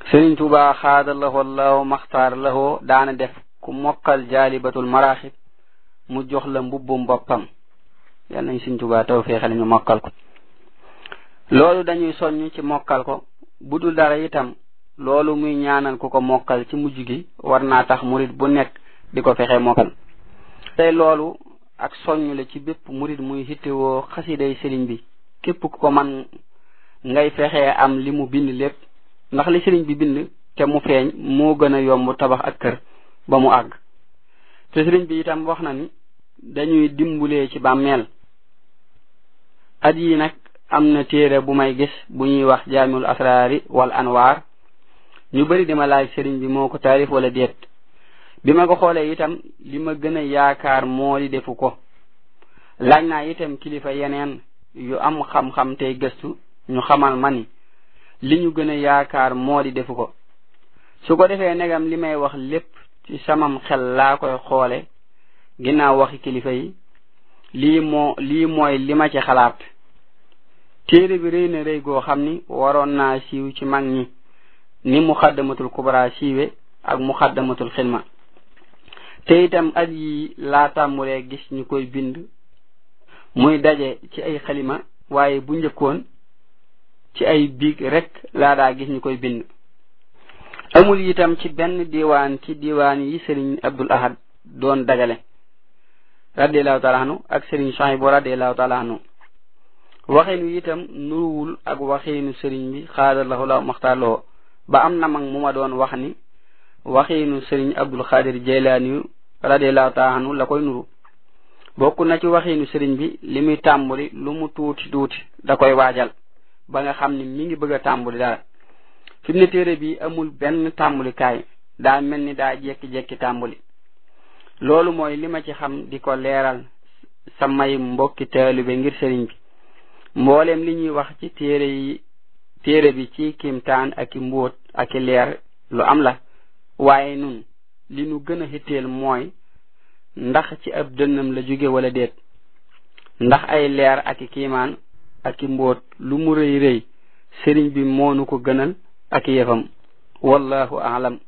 sëriñ tuuba xaada lahoo law maxtaar lahoo daana def ku mokkal jaalibatul maraaxib mu jox la mbubbum boppam yal nañ sëriñ tuuba taw feexale ñu mokkal ko loolu dañuy soññ ci mokkal ko bu dul dara itam loolu muy ñaanal ku ko mokkal ci mujj gi war naa tax murit bu nekk di ko fexe mokkal tey loolu ak soññ la ci bépp murit muy hittewoo xasiday sëriñ bi képp ku ko man ngay fexe am li mu bind lépp ndax li sëriñ bi bind te mu feeñ moo gën a yomb tabax ak kër ba mu àgg te sëriñ bi itam wax na ni dañuy dimbulee ci bàmmeel at yi nag am na téere bu may gis bu ñuy wax jaamiul asraari wal anwaar ñu bari dima laaj sëriñ bi moo ko taarif wala déet bi ma ko xoolee itam li ma gën a yaakaar moo di defu ko laaj naa itam kilifa yeneen yu am xam-xam tey gëstu ñu xamal ma ni li ñu gën a yaakaar moo di defu ko su ko defee negam li may wax lépp ci samam xel laa koy xoole ginnaaw waxi kilifa yi lii moo lii mooy li ma ci xalaat téere bi rëy na rëy goo xam ni waroon naa siiw ci mag ñi ni muxaddamatul kubra siiwe ak muxaddamatul xilma te itam at yi laa tàmmulee gis ñu koy bind muy daje ci ay xalima waaye bu njëkkoon ci ay biig rek laa daa gis ñu koy bind amul itam ci benn diwaan ci diwaan yi sëriñ abdul ahad doon dagale radiallahu taala anu ak sëriñ Suhaybu radiallahu taala anu waxinu itam nuruwul ak waxinu sëriñ bi xaadallahu la maxtaarloo ba am na mag mu ma doon wax ni waxinu sëriñ abdul xaadir jeylaani radiallahu taala anu la koy nuru bokk na ci waxinu sëriñ bi li muy tàmbuli lu mu tuuti tuuti da koy waajal ba nga xam ni mi ngi bëgg a tàmbuli dara fi mu ne téere bi amul benn tàmbulikaay daa mel ni daa jekki-jekki tàmbuli loolu mooy li ma ci xam di ko leeral samay mbokki taalibe ngir sëriñ bi mboolem li ñuy wax ci téere yi téere bi ci kimtaan ak i mbóot ak i leer lu am la waaye nun li nu gën a xitteel mooy ndax ci ab dënnam la jóge wala déet ndax ay leer ak i kiimaan ak i mbóot lu mu rëy rëy sëriñ bi moonu ko gënal ak yëfam wallahu aalam